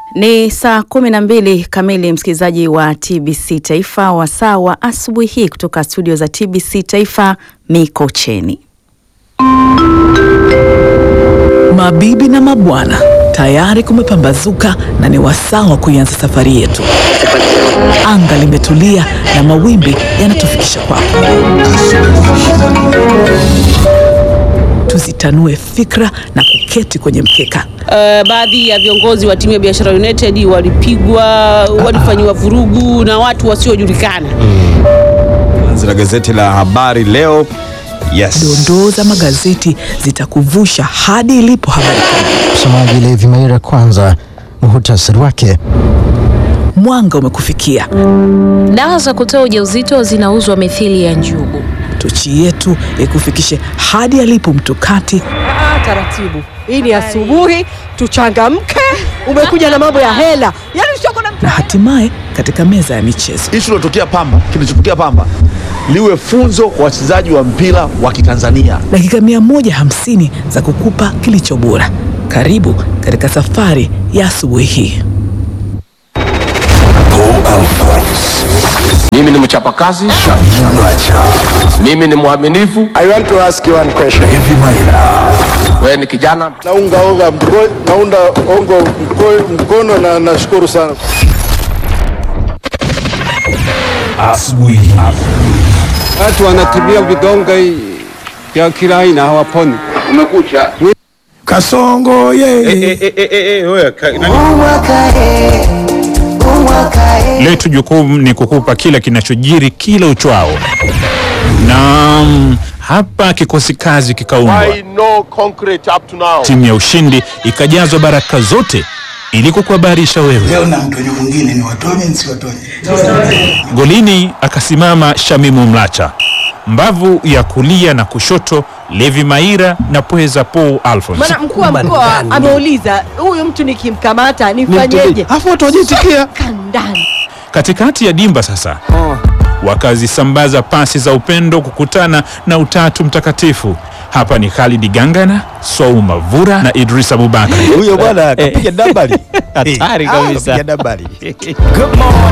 Ni saa kumi na mbili kamili, msikilizaji wa TBC Taifa, wasaa wa asubuhi hii kutoka studio za TBC Taifa Mikocheni. Mabibi na mabwana, tayari kumepambazuka na ni wasaa wa kuianza safari yetu. Anga limetulia na mawimbi yanatufikisha kwako. Tuzitanue fikra na kuketi kwenye mkeka. Uh, baadhi ya viongozi wa timu ya Biashara United walipigwa, walifanyiwa vurugu na watu wasiojulikana. Anzi la gazeti la habari leo. Yes. Dondoo za magazeti zitakuvusha hadi ilipo habari kuu. Msomaji Levi Maira, kwanza muhutasari wake. Mwanga umekufikia. Dawa za kutoa ujauzito zinauzwa mithili ya njugu. Tochi yetu ikufikishe hadi alipo mtukati Ah, taratibu. Hii ni asubuhi, tuchangamke. Umekuja na mambo ya hela, yaani usioko na na hatimaye katika meza ya michezo. Ishu ilotokea Pamba, kilichotokea Pamba liwe funzo kwa wachezaji wa mpira wa Kitanzania. Dakika 150 za kukupa kilicho bora. Karibu katika safari ya asubuhi hii. Mimi ni mchapakazi, mimi ni mwaminifu. I want to ask you one question. Wewe ni kijana Naunga onga mko, naunda ongo mko, mkono na nashukuru sana. Watu wanatibia vidonge vya kila aina hawaponi. umekucha. Kasongo ye. Letu jukumu ni kukupa kila kinachojiri kila uchwao, na mm, hapa kikosi kazi kikaundwa, no concrete up to now. timu ya ushindi ikajazwa baraka zote ili kukuhabarisha wewe. Leo na mtonyo mwingine ni watonye nsiwatonye. Golini akasimama Shamimu Mlacha, mbavu ya kulia na kushoto Levi Maira na pweza Paul Alphonse. maana mkuu wa mkoa ameuliza huyu mtu nikimkamata nifanyeje? Afu watu wajitikia. Kandani. Katikati ya dimba sasa wakazisambaza pasi za upendo kukutana na utatu mtakatifu. Hapa ni Khalid Gangana, Swau Mavura na Idris Abubakar. Huyo bwana kapiga dabali. Hatari Ah, kabisa. kapiga dabali.